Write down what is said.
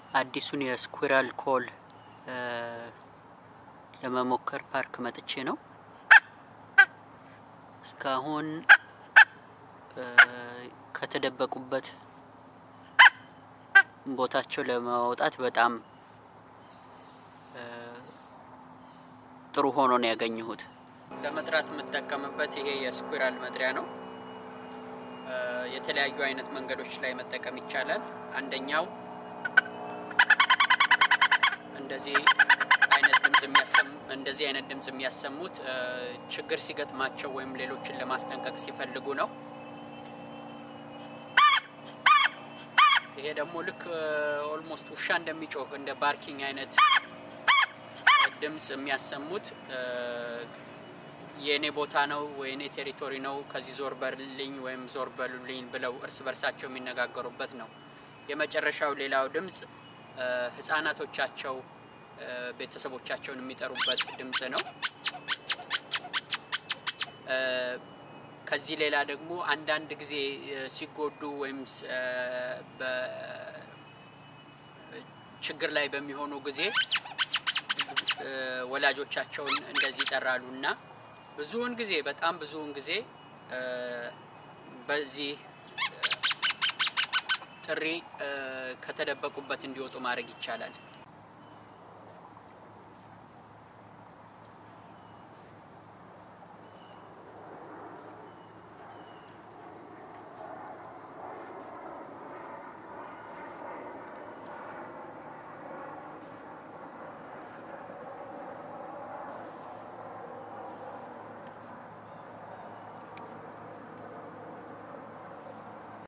አዲሱን የስኩራል ኮል ለመሞከር ፓርክ መጥቼ ነው። እስካሁን ከተደበቁበት ቦታቸው ለማውጣት በጣም ጥሩ ሆኖ ነው ያገኘሁት። ለመጥራት የምጠቀምበት ይሄ የስኩራል መጥሪያ ነው። የተለያዩ አይነት መንገዶች ላይ መጠቀም ይቻላል። አንደኛው እንደዚህ አይነት ድምጽ የሚያሰሙ እንደዚህ አይነት ድምጽ የሚያሰሙት ችግር ሲገጥማቸው ወይም ሌሎችን ለማስጠንቀቅ ሲፈልጉ ነው። ይሄ ደግሞ ልክ ኦልሞስት ውሻ እንደሚጮህ እንደ ባርኪንግ አይነት ድምጽ የሚያሰሙት የእኔ ቦታ ነው ወይ የእኔ ቴሪቶሪ ነው፣ ከዚህ ዞር በልኝ ወይም ዞር በሉልኝ ብለው እርስ በርሳቸው የሚነጋገሩበት ነው። የመጨረሻው ሌላው ድምጽ ህጻናቶቻቸው ቤተሰቦቻቸውን የሚጠሩበት ድምጽ ነው። ከዚህ ሌላ ደግሞ አንዳንድ ጊዜ ሲጎዱ ወይም ችግር ላይ በሚሆኑ ጊዜ ወላጆቻቸውን እንደዚህ ይጠራሉ እና ብዙውን ጊዜ በጣም ብዙውን ጊዜ በዚህ ጥሪ ከተደበቁበት እንዲወጡ ማድረግ ይቻላል።